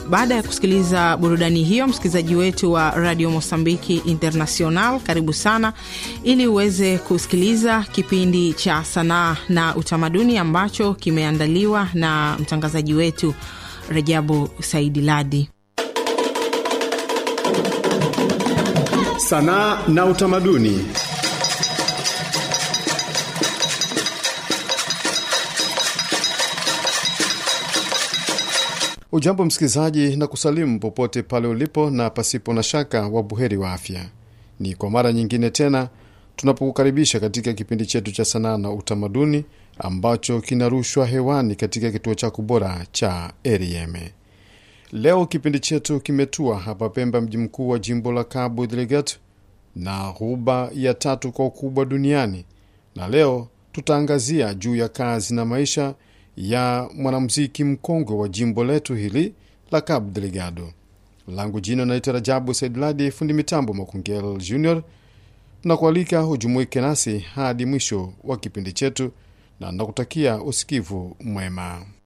Baada ya kusikiliza burudani hiyo, msikilizaji wetu wa Radio Mosambiki International, karibu sana ili uweze kusikiliza kipindi cha sanaa na utamaduni ambacho kimeandaliwa na mtangazaji wetu Rajabu Saidi Ladi. Sanaa na utamaduni. Ujambo msikilizaji, na kusalimu popote pale ulipo, na pasipo na shaka wa buheri wa afya. Ni kwa mara nyingine tena tunapokukaribisha katika kipindi chetu cha sanaa na utamaduni ambacho kinarushwa hewani katika kituo chako bora cha RFM. Leo kipindi chetu kimetua hapa Pemba, mji mkuu wa jimbo la Cabo Delgado na ghuba ya tatu kwa ukubwa duniani, na leo tutaangazia juu ya kazi na maisha ya mwanamuziki mkongwe wa jimbo letu hili la Cabo Delgado. Langu jina naitwa Rajabu Saidladi, fundi mitambo Makungel Junior. Tunakualika hujumuike nasi hadi mwisho wa kipindi chetu na nakutakia usikivu mwema.